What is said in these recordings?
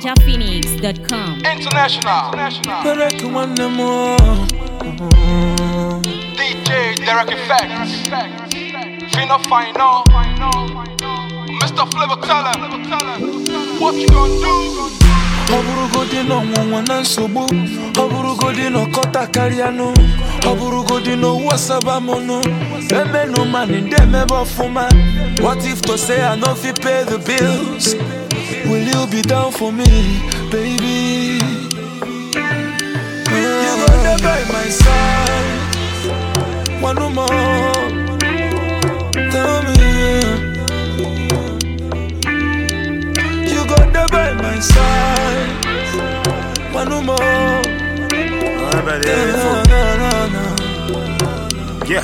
NinjaPhoenix.com. International. International. Derek nwanne m o. DJ Derek Effects. Fino Final. Mr. Flavor tell him. What you gonna do? ọ bụrụgodị na ọnwụnwa na nsogbu ọ bụrụgodị na ọkọta karịanụ ọ bụrụgodị na owu asaba mụnụ emenụ mani ndị emebe ọfụma what if to say i no fit pay the bills will you be down for me baby you go dey by my side one more tell me You go there by my side. One more. Alright, Na, na, na, na. Yeah.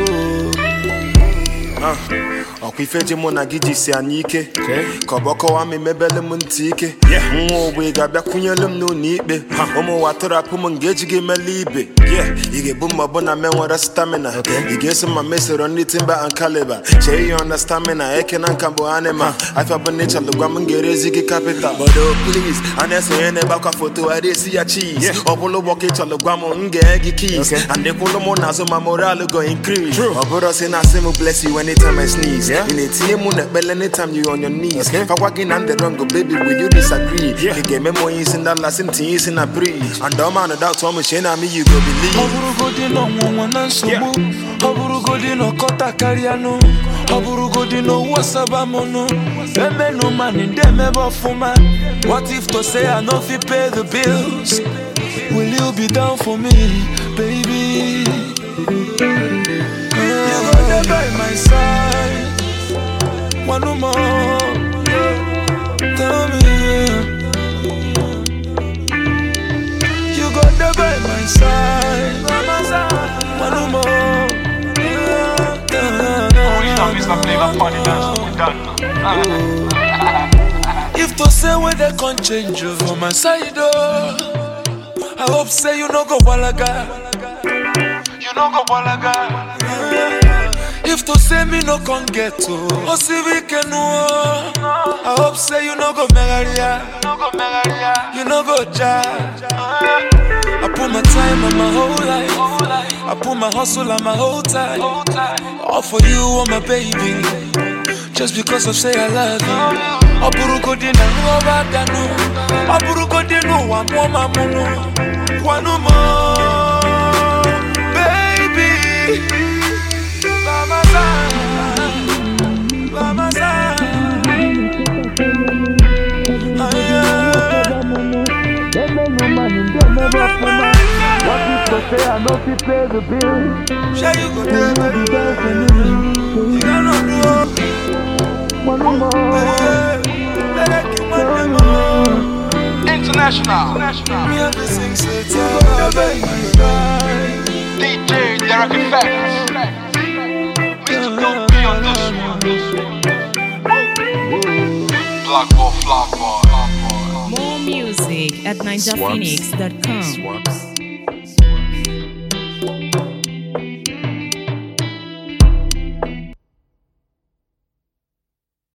Ah, ọkwa ife ji mụ na gị jisi anyị ike ka ọ bụ ọkọwa m emebele m ntị ike nwa ogbe ga-abịakwunyelu m n'ụlọ ikpe ụmụ ụwa tụrapụ m nga eji gị mele ibe ị ga-ebu ma ọ bụ na me nwere stamina ị ga-eso ma mesoro ndị timba and caliber chee ihe na stamina eke na nka bụ anima afịa bụ na ịchalụ gwa m ga-erezi gị kapital bodo please a na-esonye n'ebe akwa foto a na-esi ya cheese ọ bụrụ ụgbọ ka ịchọlụ gwa m m ga-enye gị keys and ịkwụlụ m n'azụ ma moral go increase ọ bụrụ si na asị m bless you anytime I sneeze ị na-etinye mụ na ekpele anytime you on your knees fakwa gị na ndị wrong baby will you disagree ị ga-eme m onye isi ndị ala sị m tinye isi na bridge and ọma na doubt ọmụ chee na me you go Ọ believe bụrụgodị na ọnwụnwa na nsogbu ọ bụrụgodị na ọkọta karịanụ ọ bụrụgodị na owu asaba mụnụ emenụ mani ndị emebe ọfụma what if to say i no fit pay the bills will you be down for me baby you go there by my side one more tell me You go there by my side. One more. Only time Mr. Flavor Party dance. We done. If to say when they can change you for my side, oh, I hope say you no go walaga. You know go balaga. If to say me no can get to, oh see we can oh. I hope say you no go megaria, No go megaria. you no go judge. I put my time and my whole life. I put my hustle and my whole time. Hold tight. All for you, oh my baby. Just because I say I love you. Ọ bụrụgodị na nghọba bịanụ Ọ bụrụgodị n'ụwa mụọ ma mụnụ Kwanụ m baby By my side, by my side. Ah, yeah. Sure you go there, baby. You cannot do it. Better keep my name International. Me have to sing, say, tell her, baby, my side. DJ Derek Effects. Mr. Don't be on this one. Black ball, flag ball. More music at NinjaPhoenix.com. Swaps.